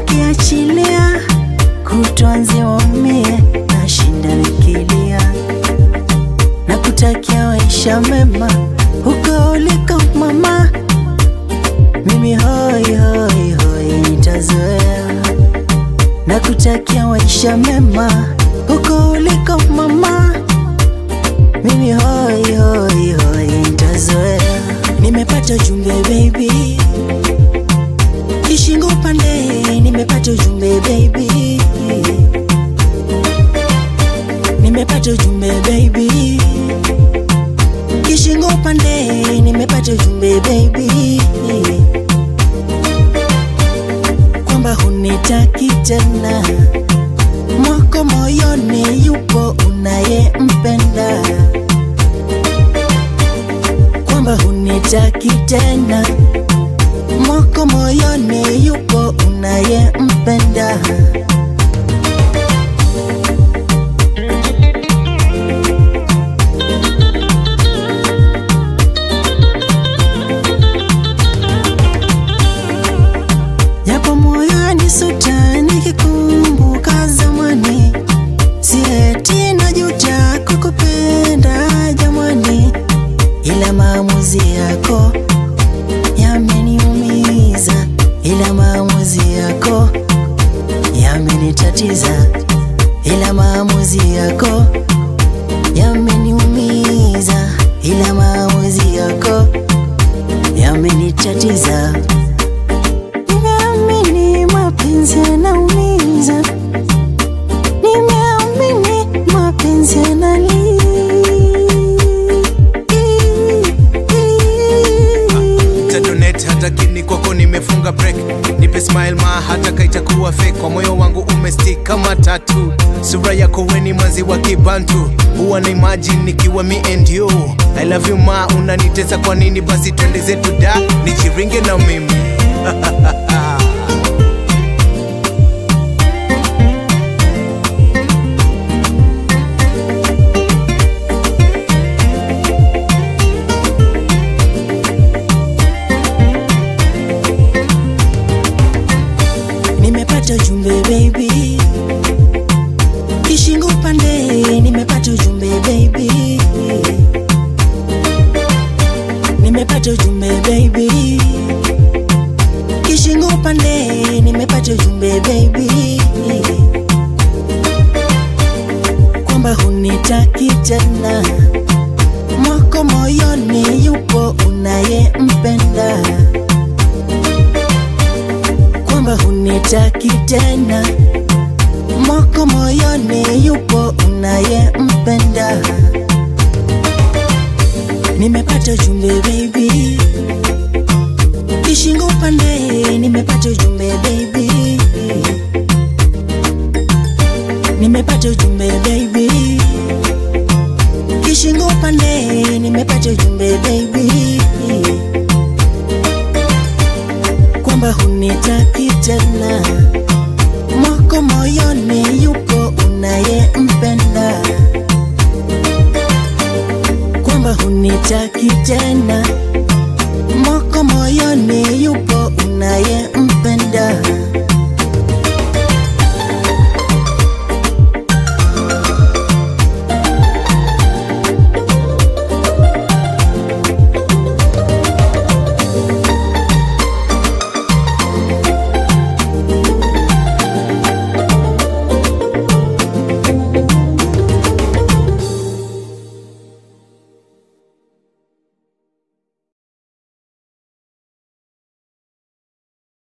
akiachilia kutwa nzima umie, nashinda nikilia na kutakia maisha mema huko uliko mama. Mimi hoi hoi hoi nitazoea na kutakia maisha mema huko uliko mama. Mimi hoi hoi hoi nitazoea. Nimepata ujumbe baby, kishingo upande, nimepata ujumbe baby, nimepata ujumbe baby, kishingo upande, nimepata ujumbe baby, kwamba hunitaki tena, mwako moyoni yupo unayempenda kwamba hunitaki tena, mwako moyoni yupo unayempenda. Japo moyoni suta nikikumbuka zamani, si eti najuta kukupenda jamani, ila maamuzi yako yameniumiza, ila maamuzi yako yamenitatiza, ila maamuzi yako yameniumiza, ila maamuzi yako yamenitatiza. Nimeamini mapenzi yanaumiza, nimeamini mapenzi yanali Tadonet hata kini kwako nimefunga break nipe smile ma hata kaitakuwa fake kwa moyo wangu umestick kama tatu sura yako weni manzi wa kibantu huwa na imagine nikiwa me and you I love you ma unanitesa kwa nini basi twende zetu da nichiringe na mimi Nimepata ujumbe baby, kishingo upande, nimepata ujumbe baby, nimepata ujumbe baby, kishingo upande, nimepata ujumbe baby, kwamba hunitaki tena, mwako moyoni yupo unayempenda kwamba hunitaki tena, mwako moyoni yupo unayempenda. Nimepata ujumbe baby, kishingo upande, nimepata ujumbe baby, nimepata ujumbe baby, kishingo upande, nimepata ujumbe baby kwamba hunitaki tena, mwako moyoni yupo unayempenda, kwamba hunitaki tena, mwako moyoni yupo unayempenda.